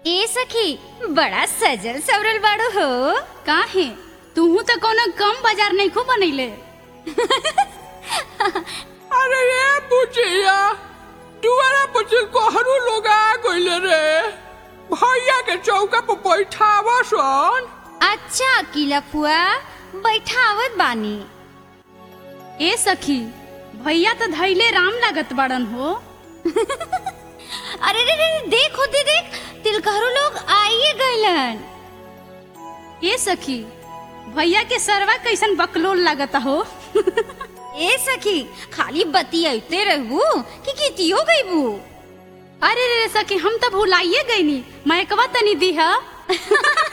ए सखी बड़ा सजल सवरल बाड़ो हो काहे तूहू तो कोनो कम बाजार नहीं खूब बनैले अरे ये बुचिया दुआरा पर कोहरू लोग आ गइले रे भैया के चौका पर बैठावा सन अच्छा अकीला फुआ बैठावत बानी ए सखी भैया तो धैले राम लागत बड़न हो अरे रे रे देख होते देख तिलकहरू लोग आइए गइलन ए सखी भैया के सरवा कैसन बकलोल लागत हो ए सखी खाली बतियाते रहबू कि कितियो गइबू अरे रे रे सखी हम तो भुलाइए गईनी मैकवा तनी दी है